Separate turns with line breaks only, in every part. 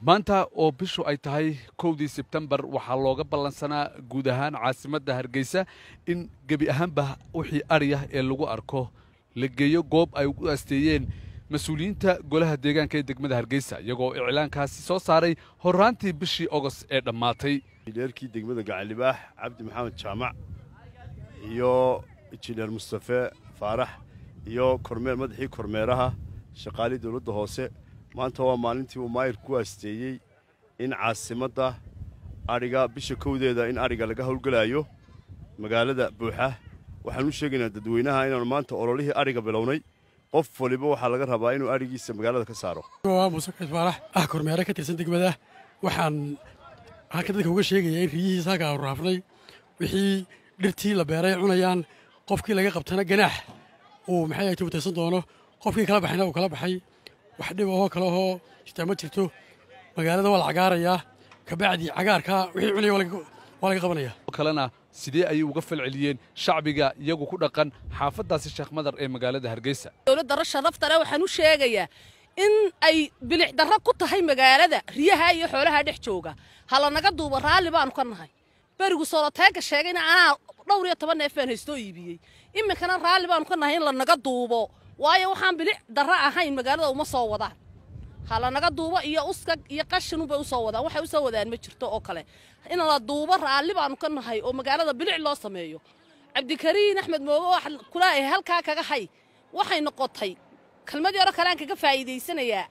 maanta oo bishu ay tahay kowdii sebtembar waxaa looga ballansanaa guud ahaan caasimadda hargeysa in gebi ahaanba wixii adhiyah ee lagu arko la geeyo goob ay u asteeyeen mas-uuliyiinta golaha deegaanka ee degmada hargeysa iyagoo iclaankaasi soo saaray horraantii bishii ogost ee dhammaatay
injineerkii degmada gacalibaax cabdi maxamed jaamac iyo injineer mustafe faarax iyo kormeer madaxii kormeeraha shaqaalii dowladda hoose maanta waa maalintii uu maayir ku aasteeyey in caasimadda adhiga bisha kowdeeda in adhiga laga howlgelaayo magaalada buuxa waxaan u sheegaynaa dadweynaha inaanu maanta ololihii adhiga bilownay qof waliba waxaa laga rabaa inuu adhigiisa magaalada ka saaro
waa muuse kayd faarax ah kormeere ka tirsan degmada waxaan halka dadka uga sheegayaa in riyihiisa halka aanu raafnay wixii dhirtii la beeray cunayaan qofkii laga qabtana ganaax uu maxay ahayta utaysan doono qofkii kala baxayna uu kala baxay wax dhib ahoo kale ahoo jirtaa ma jirto magaalada waa la cagaarayaa kabacdi cagaarkaa wixii cunaya waa laga qabanaya
kalena sidee ayay uga falceliyeen shacbiga iyagu ku dhaqan xaafaddaasi sheekh madar ee magaalada hargeysa
dowladda rasha naftale waxaan u sheegayaa in ay bilic darro ku tahay magaalada riyaha iyo xoolaha dhex jooga halanaga duuba raalli baanu ka nahay berigu soloteega sheegayna anaa dhowr iyo toban neef baan haystoo iibiyey iminkana raalli baanu ka nahay in lanaga duubo waayo waxaan bilic darro ahayn magaalada uma soo wadaan halanaga duubo iyo uskag iyo qashinubay usoo wadaan waxay usoo wadaan ma jirto oo kale in la duubo raalli baanu ka nahay oo magaalada bilic loo sameeyo cabdikariin axmed mooge wax kulaahay halkaa kaga hay waxay noqotay kelmadii hore kaleaan kaga faa'iidaysanayaa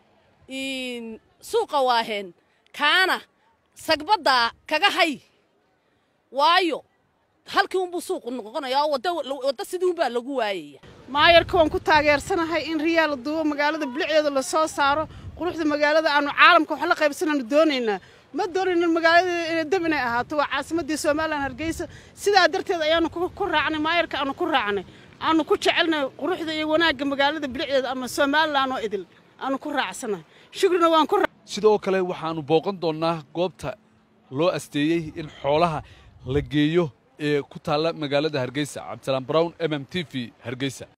suuqa waaheen kaana sagbaddaa kaga hay waayo halkii unbuu suuqu noqonayaa oo wadda sidii unbaa lagu waayaya
maayarka waan ku taageersanahay in riyaa la duubo magaalada bilicdeeda la soo saaro quruxda magaalada aanu caalamka wax la qaybsanaanu doonaynaa ma doonayno magaalada inay dab inay ahaato waa caasimaddii somalilan hargeysa sidaa darteed ayaanu ku raacnay maayarka aanu ku raacnay aanu ku jecelnahay quruxda iyo wanaagga magaalada bilicdeeda ama somalilan oo idil aanu ku raacsanahay shukrina waan ku
sidoo kale waxaannu booqan doonnaa goobta loo asteeyey in xoolaha la geeyo ee ku taalla magaalada hargeysa cabdisalaam brown m m t v hargeysa